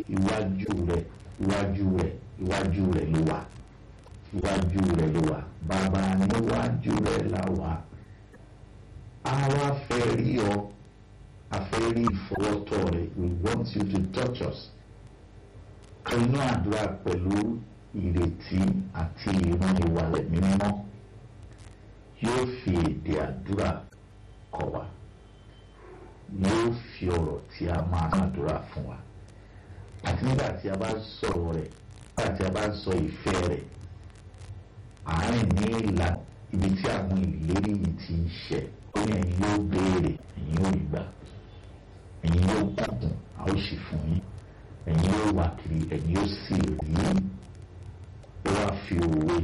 iwájú rẹ̀ iwájú rẹ̀ iwájú rẹ̀ ló wà iwájú rẹ̀ ló wà bàbá níwájú rẹ̀ là wà àwa fẹ́ rí ọ a fẹ́ rí ìfọwọ́tọ̀ rẹ̀ we want you to touch us inú àdúrà pẹ̀lú ìrètí àti ìran ìwàlẹ̀ mímọ́ yóò fi èdè àdúrà kọ́ wa yóò fi ọ̀rọ̀ tí a máa àdúrà fún wa àti nígbà tí a bá sọ̀rọ̀ rẹ̀ nígbà tí a bá sọ ìfẹ́ rẹ̀ àárín ní ìlànà ibi tí àwọn ìlérí yìí ti ń ṣẹ ó ní ẹ̀yin yóò béèrè ẹ̀yin yóò gbà ẹ̀yin yóò kọ̀kùn a ó sì fún yín ẹ̀yin yóò wá kiri ẹ̀yin yóò sì rí ó wá fi òwe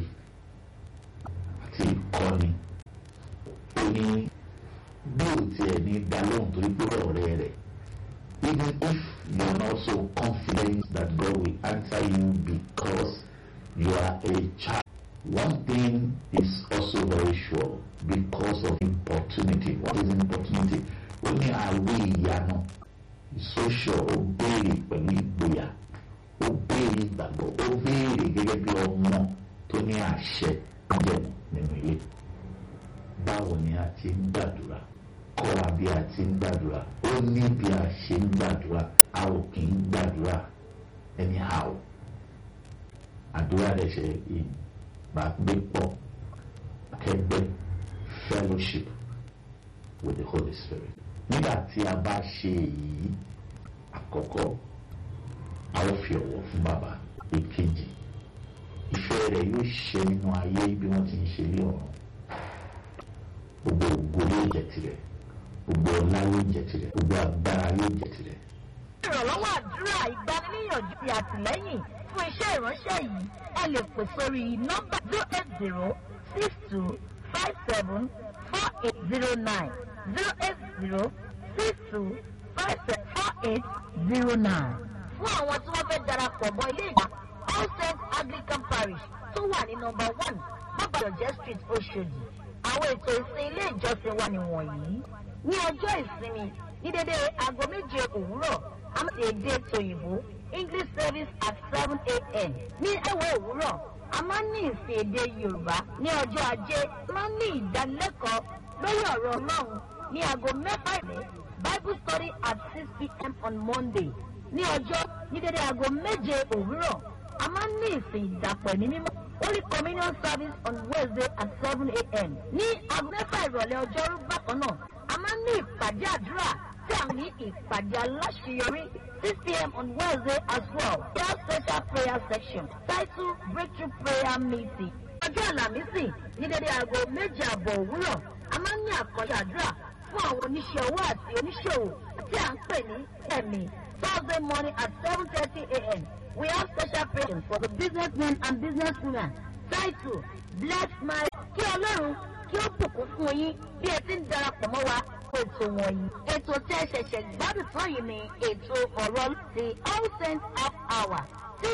àti ìkọ́ni ó ní bí ò tiẹ̀ ní dá lóhùn torí pé ọ̀rẹ́ rẹ̀ even if you are not so confident that God will answer you because you are a child one thing is also very sure because of importunity what is importunity ó ní àwé ìyanu ìsóṣọ ó béèrè pẹ̀lú ìgboyà ó béèrè ìgbàgbọ́ ó béèrè gẹ́gẹ́ bí ọmọ tó ní àṣẹ jẹ̀mú nínú ilé báwo ni a ti ń gbàdúrà kọ́ wa bí a ti ń gbàdúrà ó ní bí a ṣe ń gbàdúrà a ò kì í gbàdúrà anyhow àdúrà rẹ̀ ṣe ìbágbépọ̀ akẹgbẹ́ fellowship with the Holy Spirit nígbà tí a bá ṣe èyí àkọ́kọ́ a ó fi ọ̀wọ̀ fún bàbá èkejì ìfẹ́ rẹ̀ yóò ṣe nínú ayé bí wọ́n ti ń ṣe ní ọ̀run gbogbo ògo yóò jẹ́ tirẹ̀ gbogbo ọlá yóò jẹ́ tirẹ̀ gbogbo agbára yóò jẹ́ tirẹ̀. ìrànlọ́wọ́ àdúrà ìgbaniníyànjú ti àtìlẹ́yìn fún iṣẹ́ ìránṣẹ́ yìí ẹ lè pè sórí nọ́mbà zero eight zero six two five seven four eight zero nine zero eight zero six two five seven four eight zero nine. fún àwọn tí wọ́n fẹ́ darapọ̀ mọ́ ilé ìgbà all saints anglican parish tó wà ní nọ́mbà one bàbáyọ̀jẹ́ street oṣòdì àwọn ètò ìsìn ilé ìjọsìn wa nìwọ̀nyí ní ọjọ́ ìsinmi ní dédé aago méje òwúrọ̀ àmọ́ èdè tòyìnbó english service at seven a.m. ní ẹ̀wọ̀ òwúrọ̀ a máa ń ní ìsìn èdè yorùbá ní ọjọ́ ajé a máa ń ní ìdánilẹ́kọ̀ọ́ lórí ọ̀rọ̀ ọlọ́run ní aago mẹ́fà ìrẹ́ bible study at six p.m. on monday ní ọjọ́ ní dédé aago méje òwúrọ̀ a máa ń ní ìsìn ìdàpọ̀ ẹ̀mí mímọ́ holy communion service on wednesday at seven a.m. ní aago mẹ́fà ìrọ̀lẹ́ ọjọ́rú bákan náà a máa ń ní ìpàdé àdúrà tí a ní ìpàdé aláṣeyọrí six p.m. on wednesday as well prayer special prayer section title breakthrough prayer meeting. ọjọ́ àlàmísì ní dédé aago méje àbọ̀ òwúrọ̀ a máa ń ní àkànṣe àdúrà fún àwọn oníṣẹ́ owó àti oníṣòwò tí à ń pè ní ẹ̀mí thursday morning at seven thirty a.m. we have special prayers for the businessmen and businesswomen title bless my kí ọlọ́run kí ó bùkún fún yín bí ẹ ti ń darapọ̀ mọ́ wa ètò wọ̀nyí. ètò tí ẹ ṣẹ̀ṣẹ̀ gbádùn tán yìí ni ètò ọ̀rọ̀ ti all saints half hour